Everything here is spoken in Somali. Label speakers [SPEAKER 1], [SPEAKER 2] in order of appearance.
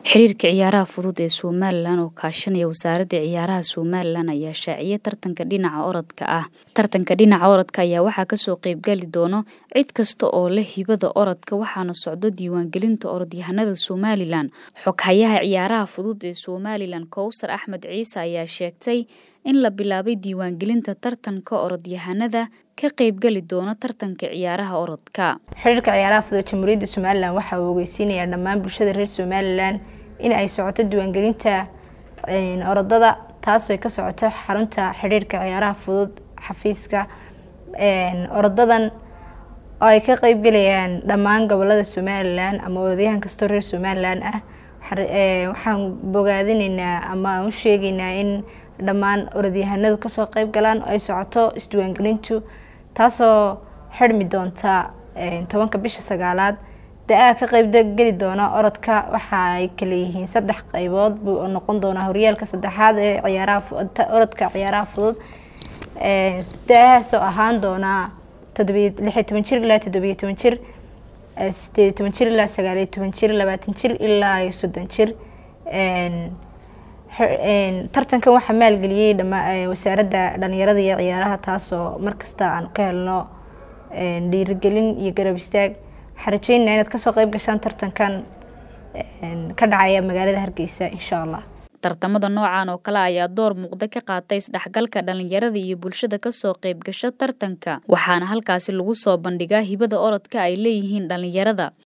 [SPEAKER 1] Xiriirka Ciyaaraha Fudud ee Somalilan oo kaashanaya Wasaaradda Ciyaaraha Somalilan ayaa shaaciyay tartanka dhinaca orodka ah. Tartanka dhinaca orodka ayaa waxaa kasoo qayb gali doona cid kasta oo leh hibada orodka waxaana socdo diiwaangelinta orodyahanada Somalilan. Xoghayaha Ciyaaraha Fudud ee Somalilan Kowsar Axmed Ciise ayaa sheegtay in la bilaabay diiwaangelinta tartanka orodyahanada ka qayb gali doona tartanka ciyaaraha orodka.
[SPEAKER 2] xiriirka ciyaaraha fudud jamhuuriyadda somalilan waxa uu ogeysiinayaa dhammaan bulshada reer somalilan in ay socoto diiwaangelinta orodada taasoo ka socoto xarunta xiriirka ciyaaraha fudud xafiiska orodadan oo ay ka qeyb galayaan dhammaan gobolada somalilan ama orodyahan kastoo reer somalilan ah waxaan bogaadineynaa ama aan u sheegeynaa in dhammaan orodyahanadu kasoo qeyb galaan oo ay socoto isdiiwaangelintu taasoo xirmi doonta tobanka bisha sagaalaad da-aa ka qeyb geli doona orodka waxa ay kala yihiin saddex qeybood buu noqon doonaa horyaalka saddexaad ee ciyaaraha orodka ciyaaraha fudud da-ahaasoo ahaan doonaa todobiy lix iyo toban jir ilaa toddobiyo toban jir sideed iyo toban jir ilaa sagaal iyo toban jir labaatan jir ilaa iyo soddon jir tartankan waxaa maalgeliyey dhama wasaaradda dhalinyarada iyo ciyaaraha taasoo markasta aan ka helno dhiirigelin iyo garab istaag waxaan rajeynaa inaad kasoo qeyb gashaan tartankan ka dhacaya magaalada hargeysa insha allah
[SPEAKER 1] tartamada noocan oo kale ayaa door muuqda ka qaatay isdhexgalka dhalinyarada iyo bulshada kasoo qayb gasha tartanka waxaana halkaasi lagu soo bandhigaa hibada orodka ay leeyihiin dhalinyarada